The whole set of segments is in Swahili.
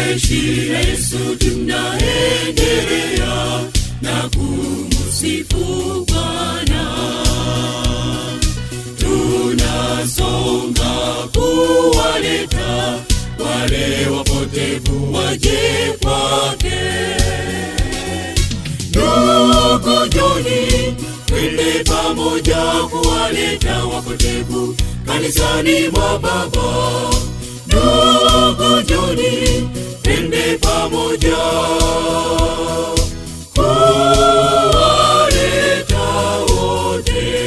jeshi la yesu tunaendelea na kumusifu bwana tunasonga kuwaleta wale wapotevu waje kwake ndugu joni twende pamoja kuwaleta wapotevu kanisani mwa baba ndugu joni twende pamoja kuwaleta wote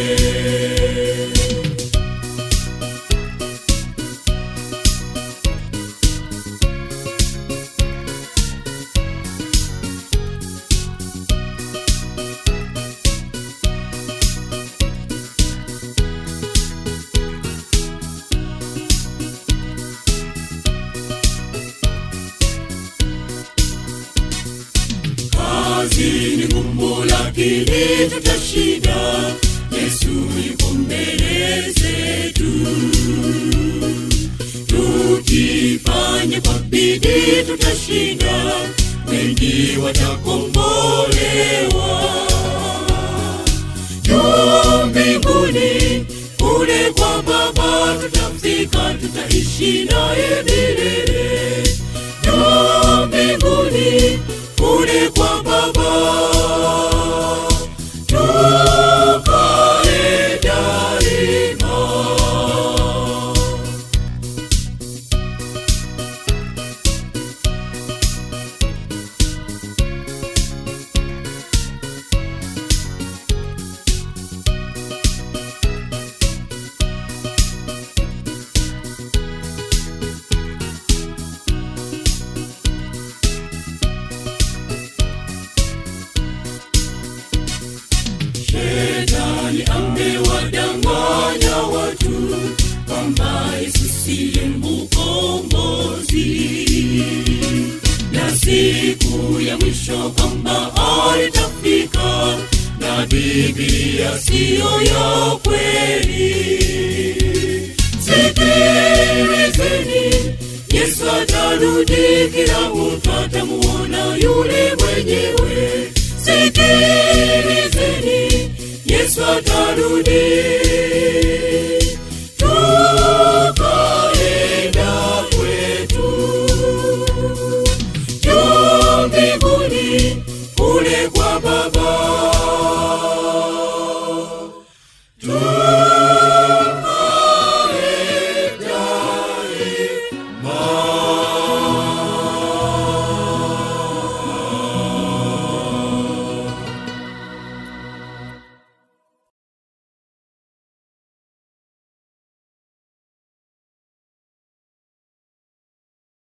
kazi ni ngumu lakini tutashinda yesu yuko mbele zetu tukifanya kwa bidii tutashinda wengi watakombolewa juu mbinguni kule kwa baba tutafika tutaishi naye milele juu mbinguni kule kwa baba tukae daima shetani amewadanganya watu kwamba yesu siye mkombozi na siku ya mwisho kwamba alitafika na biblia siyo ya kweli sikilizeni yesu atarudi kila mtu atamuona yule mwenyewe sikilizeni yesu atarudi